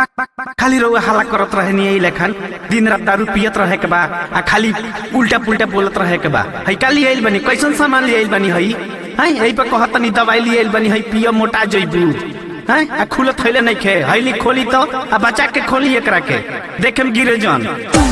खाली रउआ हल्ला करत रहे नहीं लेखन दिन रात दारू पियत रहे के बा आ खाली उल्टा पुल्टा बोलत रहे के बा हई का लिए आइल बनी कैसन सामान लिए आइल बनी हई हई यही पे कहत तनी दवाई लिए आइल बनी हई पिय मोटा जइबू हैं आ खुलत थैले नहीं खे हईली खोली तो आ बचा के खोली एकरा के देखे में गिरे जन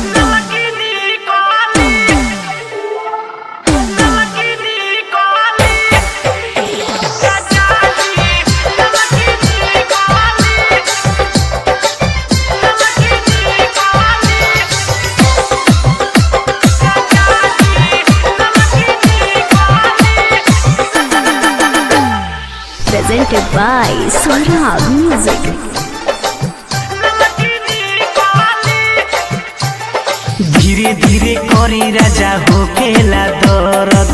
presented by Swarab Music. धीरे धीरे करी राजा होकेला दर्द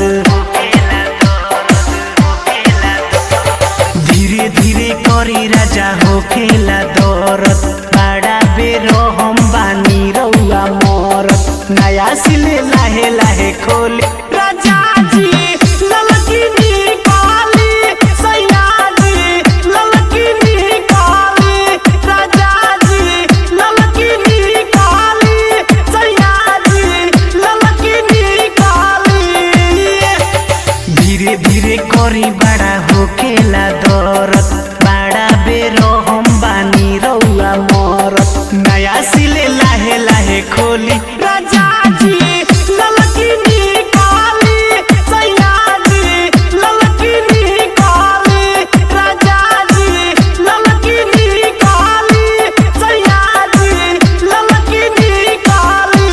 धीरे धीरे करी राजा होकेला दर्द बड़ा बेर हम बानी रउआ मरत नया सिले लाहे लाहे खोले राजा जी ललकी निकाली सैया जी ललकी निकाली राजा जी ललकी निकाली सैया जी ललकी निकाली धीरे धीरे करी बड़ा होकेला दरद बड़ा बेरो हम बानी रउआ मरत नया सिले लाहे लाहे खोली राजा जी ललकी निकाली सैया जी ललकी निकाली राजा जी ललकी निकाली सैया जी ललकी निकाली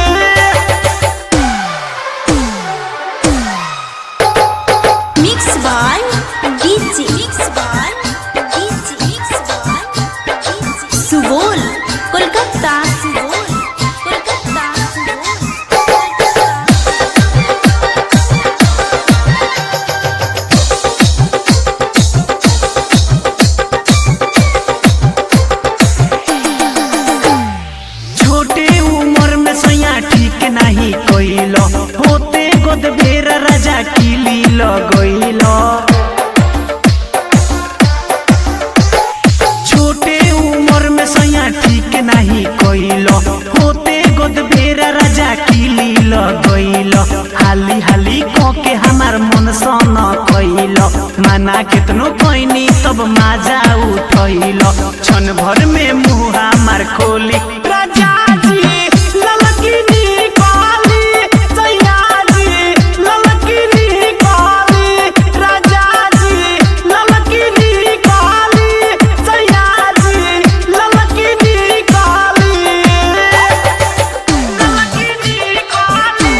Mix by DJ. Mix by DJ. Mix by DJ. Subol, Kolkata. Subol, Kolkata. Subol, Kolkata. छोटे उम्र में सैया ठीक नहीं कइलो होते गोद बेर राजा किली लगइलो छोटे उम्र में सैया ठीक नहीं कइलो होते गोद बेर राजा किली लगइलो हाली हाली क के हमार मन सन कइलो माना केतनो कइनी तब माजा उठइलो क्षण भर में मुँह हमार खोली राजा जी ललकी निकाली सैया जी ललकी निकाली राजा जी ललकी निकाली सैया जी ललकी निकाली ललकी निकाली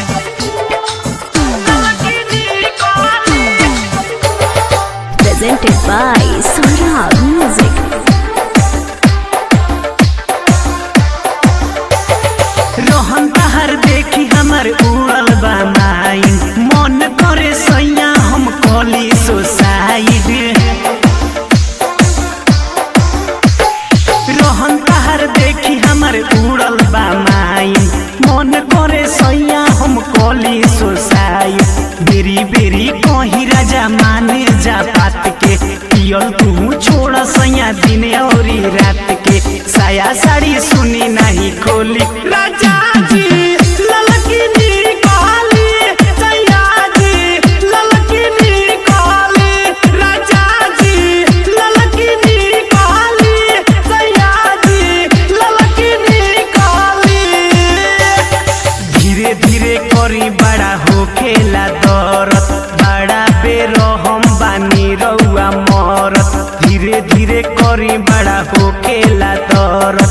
ललकी निकाली Presented by Swarab Music. रोहन तहर देखी हमर उड़ल बा माइन मन करे सैया हम कली सोसाइड रोहन तहर देखी हमर उड़ल बा माइन मन करे सैया हम कली सोसाइड बेरी बेरी कही राजा माने जा बात के पियल तू छोड़ सैया दिन औरी रात के साया साड़ी सुनी नहीं खोली राजा जी ललकी निकाली सैया जी ललकी निकाली राजा जी ललकी निकाली सैया जी ललकी निकाली धीरे धीरे करी बड़ा होखेला दरद बड़ा बेर हम बानी रउआ मरत धीरे धीरे करी बड़ा होखेला दरद